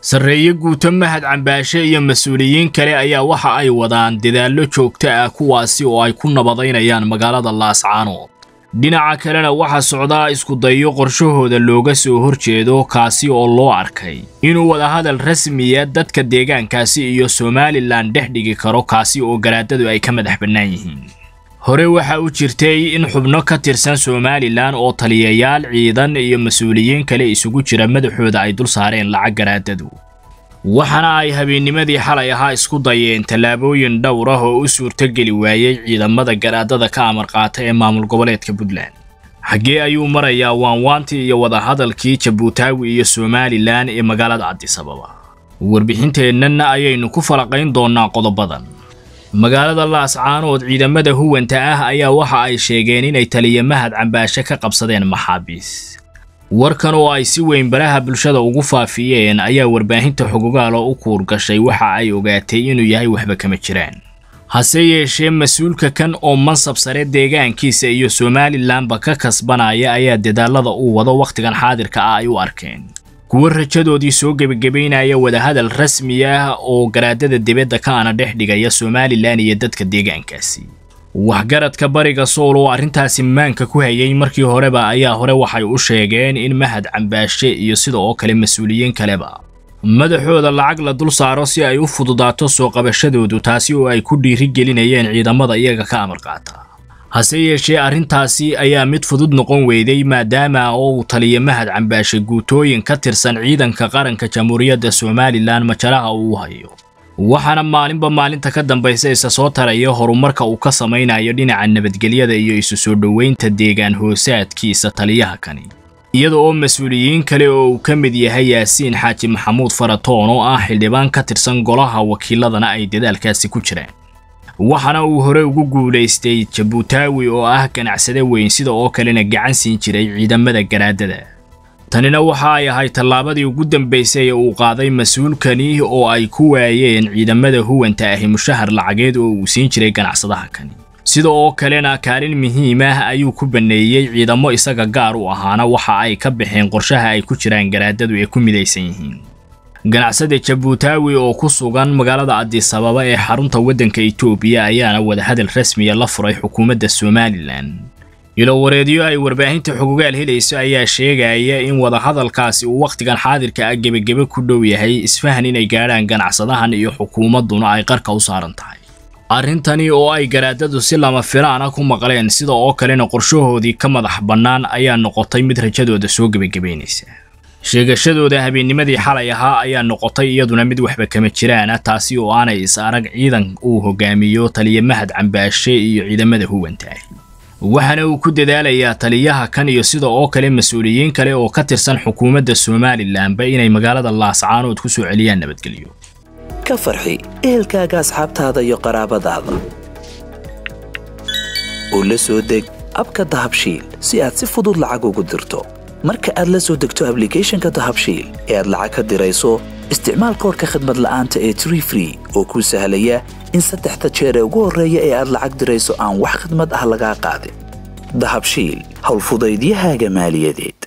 sarreeye guuto mahad cambaashe iyo mas-uuliyiin kale ayaa waxa ay wadaan dadaallo joogto ah kuwaasi oo ay ku nabadaynayaan magaalada laascaanood dhinaca kalena waxaa socdaa iskudayo qorshahooda looga soo horjeedo kaasi oo loo arkay inuu wadahadal rasmiya dadka deegaankaasi iyo somalilan dhex dhigi karo kaasi oo garaadadu ay ka madax bannaan yihiin hore waxa u jirtay in xubno ka tirsan somalilan oo taliyayaal ciidan iyo mas-uuliyiin kale isugu jira madaxooda ay dul saareen lacag garaadadu waxaana ay habeennimadii xalay ahaa isku dayeen tallaabooyin dhowr ah oo u suurtogeli waayey ciidamada garaadada ka amar qaata ee maamul goboleedka puntland xaggee ayuu marayaa waanwaantii iyo wadahadalkii jabuutaawi iyo somalilan ee magaalada cabdisababa warbixinteennana ayaynu ku falaqayn doonnaa qodobadan magaalada laascaanood ciidamada huwanta ah ayaa waxa ay sheegeen inay taliya mahad cambaashe ka qabsadeen maxaabiis warkan oo ay si weyn baraha bulshada ugu faafiyeen ayaa warbaahinta xogogaal oo u kuur gashay waxa ay ogaatay inuu yahay waxba kama jiraan hase yeeshee mas-uulka kan oo mansab sare deegaankiisa iyo somalilanba ka kasbanaya ayaa dadaalada uu wado wakhtigan xaadirka ah ay u arkeen kuwo rajadoodii soo gebagabaynaya wadahadal rasmi ah oo garaadada dibadda ka ana dhex dhigaya somalilan iyo dadka deegaankaasi waxgaradka bariga sool oo arrintaasi maanka ku hayay markii horeba ayaa hore waxay u sheegeen in mahad cambaashe iyo sida oo kale mas-uuliyiin kaleba madaxooda lacag la dul saaro si ay u fududaato soo qabashadoodu taasi oo ay ku dhiirigelinayeen ciidamada iyaga ka amar qaata hase yeeshee arrintaasi ayaa mid fudud noqon weyday maadaama oo uu taliya mahad cambaashe guutooyin ka tirsan ciidanka qaranka jamhuuriyadda somalilan majalaha uu hayo waxaana maalinba maalinta ka dambaysa isa soo taraya horumarka uu ka samaynayo dhinaca nabadgelyada iyo isu soo dhoweynta deegaan hoosaadkiisa taliyaha kani iyada oo mas-uuliyiin kale oo uu ka mid yahay yaasiin xaaji maxamuud faratoon oo ah xildhibaan ka tirsan golaha wakiiladana ay dadaalkaasi ku jiraan waxaana uu hore ugu guulaystay jabuutaawi oo ah ganacsade weyn sida oo kalena gacan siin jiray ciidamada garaadada tanina waxa ay ahayd tallaabadii ugu dambaysay ee uu qaaday mas-uulkani oo ay ku waayeen ciidamada huwanta ahi mushahar lacageed oo uu siin jiray ganacsadaha kani sida oo kalena kaalin muhiim ah ayuu ku banneeyey ciidamo isaga gaar u ahaana waxa ay ka baxeen qorshaha ay ku jiraan garaadadu ee ku midaysan yihiin ganacsada jabuutaawi oo ku sugan magaalada cabdisababa ee xarunta waddanka etoobiya ayaana wadahadal rasmiya la furay xukuumadda somalilan ilowareedyo ay warbaahinta xogogaal helayso ayaa sheegaya in wadahadalkaasi uu wakhtigan xaadirka ah gebagebe ku dhow yahay isfahan inay gaadhaan ganacsadahan iyo xukuumadduna ay qarka u saaran tahay arrintani oo ay garaadadu si lama filaana ku maqleen sida oo kalena qorshahoodii ka madax bannaan ayaa noqotay mid rajadooda soo gebagabaynaysa sheegashadooda habeennimadii xalay ahaa ayaa noqotay iyaduna mid waxba kama jiraana taasi oo aanay is arag ciidan uu hogaamiyo taliya mahad cambaashe iyo ciidamada huwantaahi waxaana uu ku dadaalayaa taliyaha kan iyo sida oo kale mas-uuliyiin kale oo ka tirsan xukuumadda somalilanba inay magaalada laascaanood ku soo celiyaan nabadgelyo ka farxi ehelkaaga asxaabtaada iyo qaraabadaada oo la soo deg abka dahabshiil si aad si fudud lacag ugu dirto marka aad la soo degto ablicathonka dahabshiil ee aad lacag ka dirayso isticmaal koorka khadmad la'aanta ee tree free oo kuu sahlaya in saddexda jeer ee ugu horreeya ee aad lacag dirayso aan wax khidmad ah lagaa qaadin dahabshiil howlfudaydiyahaaga maaliyadeed